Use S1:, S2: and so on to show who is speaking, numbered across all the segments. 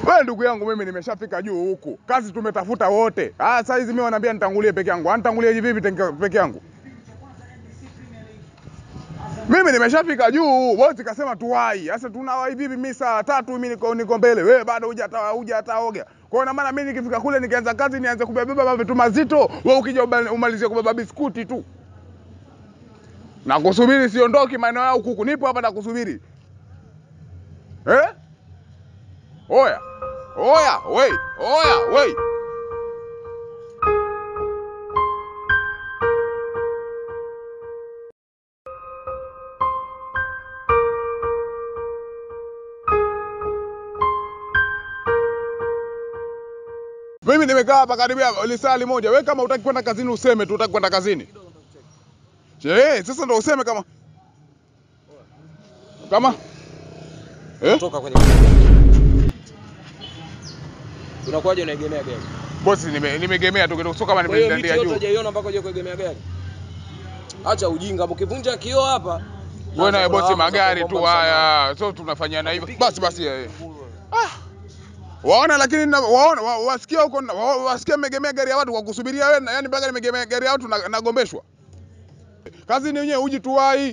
S1: Wewe ndugu yangu, mimi nimeshafika juu huku, kazi tumetafuta wote. Ah, saa hizi mimi wanaambia nitangulie peke yangu. Anitangulie vipi tenke- peke yangu? Mimi nimeshafika juu, bosi kasema tuwai. Sasa tunawahi vipi? Mimi saa tatu mimi niko niko mbele, wewe bado hujata hujataoga. Kwa hiyo ina maana mimi nikifika kule nikianza kazi nianze kubeba vitu mazito, wewe ukija uba- umalizie kubeba biskuti tu. Na kusubiri siondoki maeneo yao kuku, nipo hapa na kusubiri. Eh? Oya. Oya, wei. Oya, wei. Mimi nimekaa hapa karibia lisali moja. Wewe kama utaki kwenda kazini useme tu utaki kwenda kazini. Je, sasa ndo useme kama kama eh?
S2: Toka kwenye Unakuwaje unaegemea gari?
S1: Bosi nime, nimegemea tu kidogo sio kama
S2: Kwa hiyo miti
S1: nimedandia
S2: yote
S1: juu.
S2: hujaiona mpaka uje kuegemea gari. Acha ujinga, mkivunja kioo hapa.
S1: Wewe naye bosi
S2: Naanza
S1: magari tu
S2: kuomba msamaha.
S1: haya. So tunafanyana hivyo. Basi basi eh. Ah. Waona lakini na, waona wa, wasikia huko na- wa, wasikia nimegemea gari ya watu kwa kusubiria wewe na yani mpaka nimegemea gari ya watu na- nagombeshwa. Kazi ni wenyewe uji tuwai.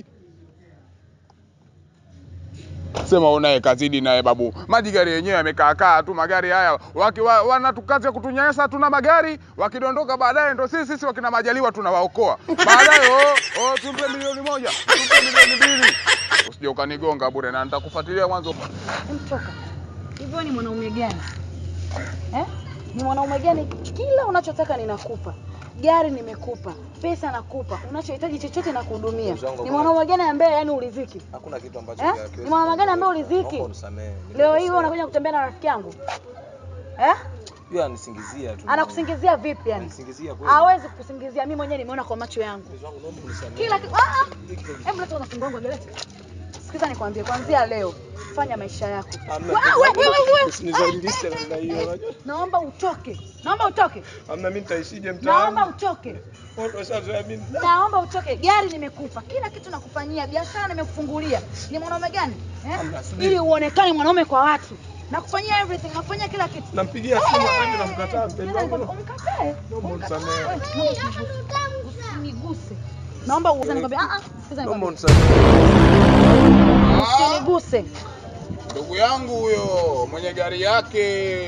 S1: Sema unaye kazidi naye babu. Maji gari yenyewe yamekaa kaa tu magari haya. Waki wa, wanatukaza kutunyanyasa hatuna magari, wakidondoka baadaye ndo sisi sisi wakina majaliwa tunawaokoa. Baadaye oh, oh tumpe milioni moja, tumpe milioni mbili. Usije ukanigonga bure na nitakufuatilia mwanzo.
S3: Mtoka. Hivyo ni mwanaume gani? Eh? Ni mwanaume gani? Kila unachotaka ninakupa. Gari nimekupa, pesa nakupa, unachohitaji chochote nakuhudumia.
S2: Mzangu,
S3: Ni
S2: kuna-
S3: mwanaume gani ambaye yani uliziki?
S2: Hakuna kitu ambacho
S3: Eh?
S2: hakiwezi
S3: Ni mwanaume gani ambaye
S2: kuongea.
S3: uliziki?
S2: Naomba unisamehe,
S3: Leo hii
S2: nimekosea.
S3: wewe unakuja kutembea na rafiki yangu. Eh?
S2: Yeye anisingizia tu.
S3: Anakusingizia vipi yani?
S2: Anisingizia kweli.
S3: Hawezi kukusingizia, mimi mwenyewe nimeona kwa macho yangu.
S2: Mzee wangu, naomba unisamehe.
S3: Kila kitu. Ah ah. Hebu leta unafunga wangu gelete. Sikiza nikwambie, kuanzia leo fanya maisha yako.
S2: Hamna
S3: Wa-
S2: kitu.
S3: we- we- we- we-
S2: Usinizalilishe namna hiyo, unajua?
S3: Naomba utoke. Naomba utoke.
S2: Hamna mimi nitaishije
S3: Naomba
S2: mtaani?
S3: utoke.
S2: Watu washazoea mimi.
S3: Naomba utoke. Gari nimekupa, kila kitu nakufanyia, biashara nimekufungulia. Ni mwanaume gani? Eh?
S2: Hamna, subiri.
S3: Ili uonekane mwanaume kwa watu. Nakufanyia everything, nakufanyia kila kitu.
S2: Nampigia simu lakini namkataa mpenzi
S3: Sikiliza
S2: wangu.
S3: nikwambie, Umkatae.
S2: Naomba
S3: Umkatae.
S2: unisamehe.
S3: Wewe, naomba Usiniguse. Naomba usize nikwambie, ah ah, sikiza
S2: Naomba
S3: nikwambie.
S2: unisamehe.
S3: Usiniguse.
S1: Ndugu yangu huyo mwenye gari yake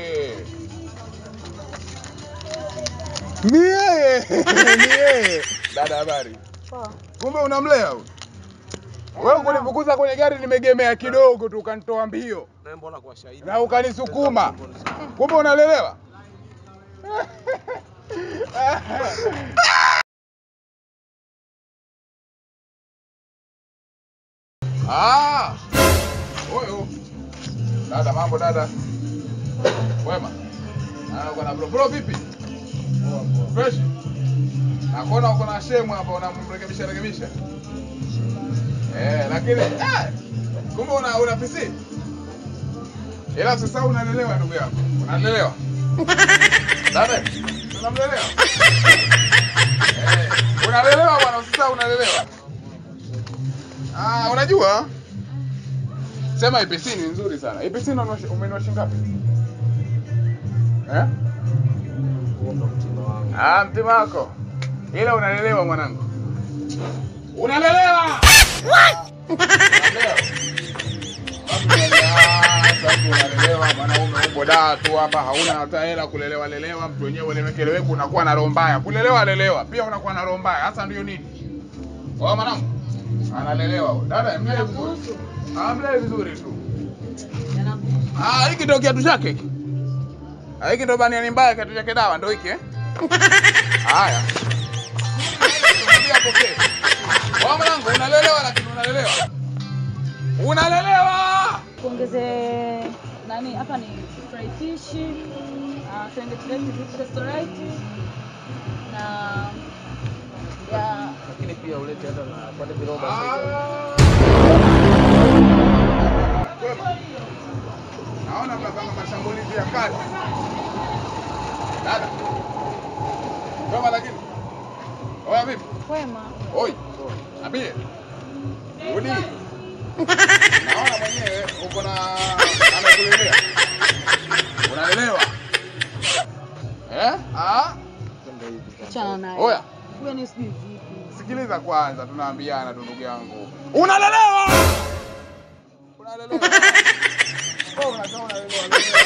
S1: ni yeye, ni yeye. Dada, habari?
S3: Poa.
S1: Kumbe unamlea huyu? Wewe kunifukuza kwenye gari nimegemea kidogo tu ukanitoa mbio
S2: Na mbona kwa shahidi?
S1: na ukanisukuma, kumbe unalelewa. Ah, huyu dada, mambo dada, wema? Ah, uko na bro bro, vipi? Fresh? Nakuona uko na shemu hapa unamrekebisha rekebisha. Eh, lakini eh, kumbe una una PC. Ila sasa unalelewa ndugu yako. Unalelewa. Dada, unamlelewa? Eh, unalelewa bwana, sasa unalelewa. Ah, unajua? Sema IPC ni nzuri sana. IPC unanua- umenunua shilingi ngapi? Eh?
S2: Huo ndo mtindo wangu.
S1: Ah, mtima wako. Ila unalelewa mwanangu. Unalelewa. Unalelewa. Sasa unalelewa mwanaume upo daa tu hapa hauna hata hela kulelewa lelewa mtu wenyewe ulemekeleweke unakuwa na roho mbaya. Kulelewa lelewa pia unakuwa na roho mbaya. Hasa ndio nini? Wewe mwanangu analelewa huyo. Dada mlee vizuri. Ah, mlee vizuri tu. Ah, hiki ndio kiatu chake hiki. Ah, hiki ndio baniani mbaya kiatu chake dawa ndio hiki eh? Haya. Mwambie apokee. Wewe mwanangu unalelewa lakini unalelewa. Unalelewa.
S3: Tuongeze nani hapa ni fry fish, uh, Serengeti Beef restaurant na ya
S2: Lakini pia ulete hata na pale viroba
S1: Ah.
S2: sasa.
S1: Kwema. Naona mnapanga mashambulizi ya kati. Dada. Kwema lakini. Oya vipi?
S3: kwema.
S1: Oi. Abie. Rudi. Naona mwenyewe uko na anakulelea. Ah,
S2: Twende hivi kwanza.
S3: Achana naye.
S1: oya,
S3: Yaani sijui vipi.
S1: sikiliza kwanza, tunaambiana tu ndugu yangu. Unalelewa! Unalelewa. Wewe unakaa unalelewa.